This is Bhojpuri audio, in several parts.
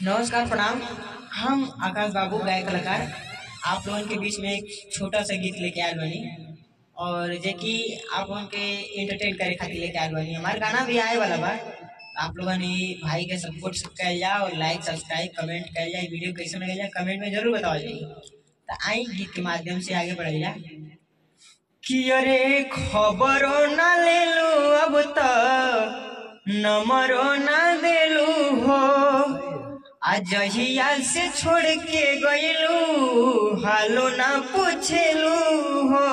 नमस्कार प्रणाम हम आकाश बाबू गायक कलाकार आप लोगन के बीच में एक छोटा सा गीत लेके आयल बानी और जे कि आप लोगन के एंटरटेन करे खातिर लेके आयल बानी हमार गाना भी आए वाला बा आप लोगन ई भाई के सपोर्ट कल जा और लाइक सब्सक्राइब कमेंट कल जाए वीडियो कैसे लगे जा कमेंट में जरूर बताओ जाइए तो आई गीत के माध्यम से आगे बढ़ल जा कि अरे खबरो ना ले लो अब तक नंबरो ना देलू हो अजहिया से छोड़ के गईलू हालो ना पूछेलू हो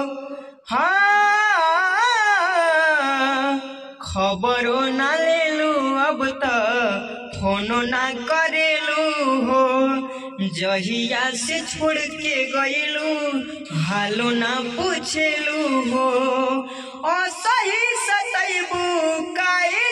हाँ खबरो ना लेलू अब त फोनो ना करेलू हो जहिया से छोड़ के गईलू हालो ना पूछेलू हो असही सतैबू काए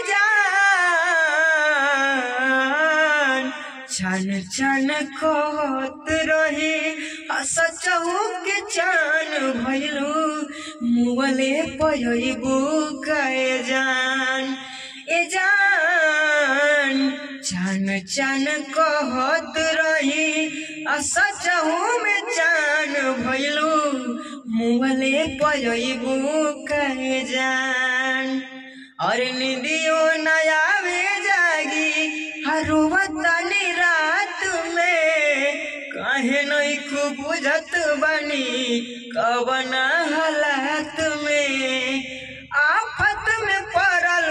जान छन छन कहत रहे सचहु के चान भइलू मुअले पयबू कए जान ए जान छन छन कहत रही सचहु में चान भइलू मुअले पयबू कए जान और निदियो नयावे जागी हरुवतनी रात में काहे नहीं खूब बुझत बनी कवना हालात में आफत में पड़ल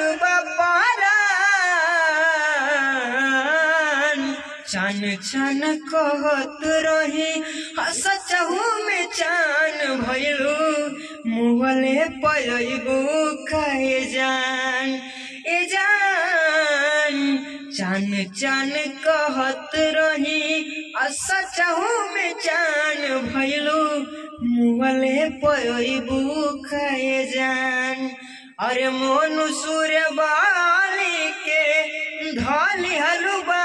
बपारान छन छन कहत रही सचहु में चान भइलू मुहले पयबू कहे जान ए जान चान चान कहत रही सचहु में चान भइलू मुहले पयबू कहे जान अरे मोनु सूर्य बाली के धली हलुबा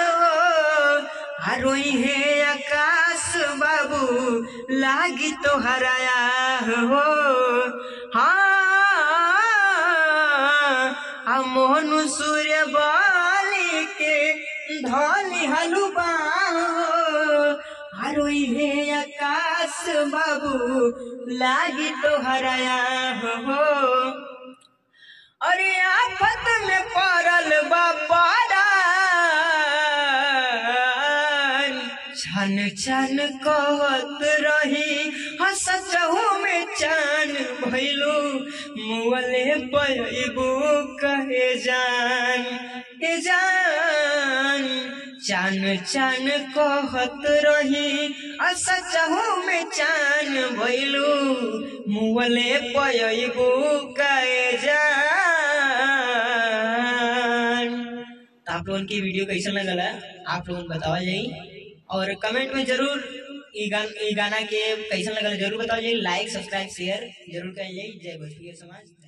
हरोई हे आकाश बाबू लागी तो हराया हो हाँ मोहनु सूर्य बाली के धली हलुबा हरोई हे आकाश बाबू लागी तो हराया हो अरे आफत में पड़ल बापारान छन छन कहत रही हसचहु में चान भइलू मुअले पयबू कहे जान ए जान चान चान कहत रही असचहु में चान भइलू मुअले पयबू कहे जान तो आप लोगन की वीडियो कैसा लगल है आप लोगन बतावा जाई और कमेंट में जरूर ई गान ई गाना के कैसा लगल जरूर बताओ जाई लाइक सब्सक्राइब शेयर जरूर करिए जय भोजपुरी समाज